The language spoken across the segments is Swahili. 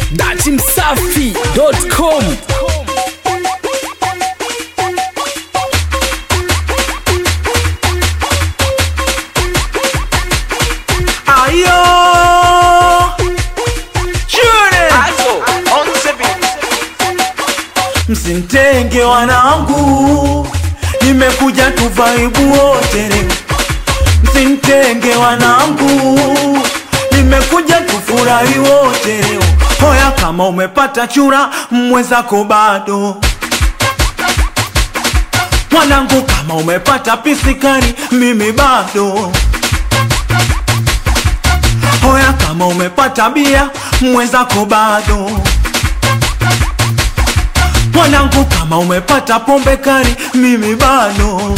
datimsafi.com Ayo Chure Msimtenge wanangu Nimekuja tuvaibu wote leo Msimtenge wanangu Nimekuja tufurahi wote leo Hoya kama umepata chura mwenzako bado Mwanangu kama umepata pisikari mimi bado Hoya kama umepata bia mwenzako bado Mwanangu kama umepata pombe kali mimi bado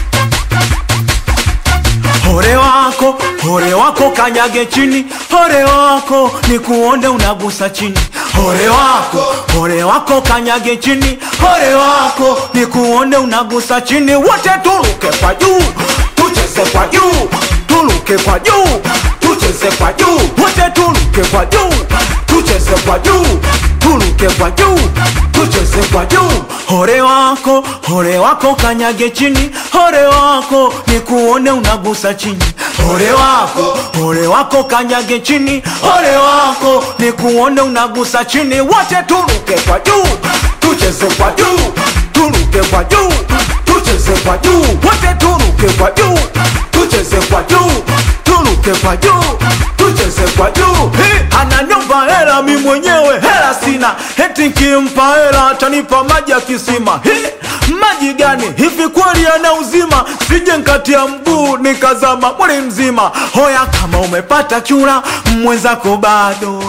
Hore wako, hore wako kanyage chini Hore wako ni kuonde unagusa chini Hore wako, hore wako kanyage chini Hore wako ni kuonde unagusa chini Wote turuke kwa juu, tucheze kwa juu Turuke kwa juu, tucheze kwa juu Wote turuke kwa juu, tucheze kwa juu Turuke kwa juu, tucheze kwa juu Hore wako, hore wako kanyage chini Hore wako ni kuone unagusa chini Hore wako, hore wako kanyage chini Hore wako ni kuone unagusa chini Wote turuke kwa juu, tucheze kwa juu Turuke kwa juu, tucheze kwa juu Wote turuke kwa juu, tucheze kwa juu Turuke kwa juu, tucheze kwa juu Hey, Ananiomba hela mi mwenyewe hela sina Eti nkimpa hela atanipa maji ya kisima Hey, Maji gani hivi kweli yana uzima Sije nkatia mguu nikazama mwili mzima Hoya kama umepata chura mwenzako bado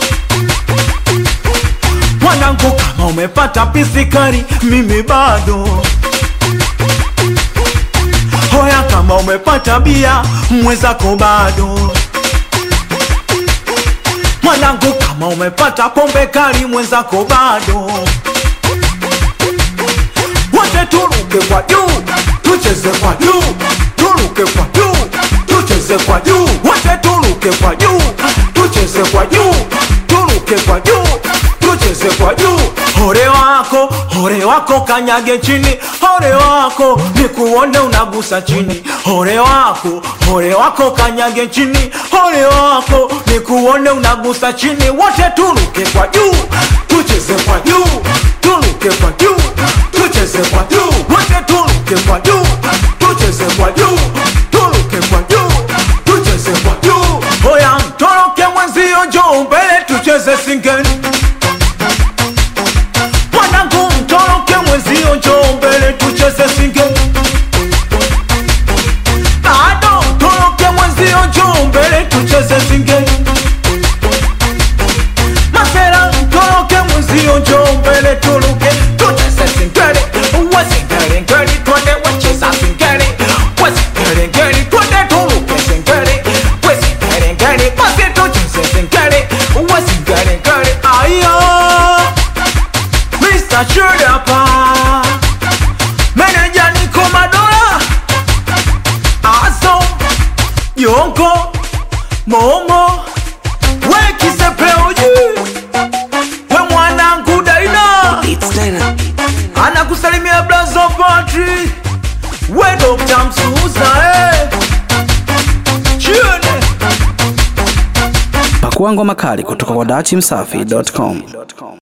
Mwanangu kama umepata pisikari mimi bado Hoya kama umepata bia mwenzako bado Mwanangu kama umepata pombe kali mwenzako bado Wote turuke kwa juu, tucheze kwa juu Turuke kwa juu, tucheze kwa juu Wote turuke kwa juu, tucheze kwa juu Turuke kwa juu, tucheze kwa juu Hore wako, hore wako kanyage chini Hore wako, nikuone unagusa chini Hore wako, hore wako kanyage chini Hore wako, nikuone unagusa chini Wote turuke kwa juu, tucheze kwa juu Turuke kwa juu, tucheze kwa juu Wote turuke kwa juu, tucheze kwa juu Turuke kwa juu, tucheze kwa juu Hoya mtoroke mwenzio njoo mbele tucheze singeni Mwanangu mtoroke mwenzio njoo mbele tucheze singeni Bado mtoroke mwenzio njoo mbele tucheze singeni Masera mtoroke mwenzio njoo mbele turuke tucheze singeni Uwe singeni ngeni twende wacheza singeni Uwe singeni ngeni twende turuke singeni Uwe singeni ngeni basi tucheze singeni Uwe singeni ngeni ayo Mr. Chudapa Meneja Niko Madola Aso Yonko Momo We Kisepeuji We mwanangu Daina Anakusalimia Blazo Patri We Dr. Msuza eh. Chione pakua ngoma kali kutoka kwa datimsafi.com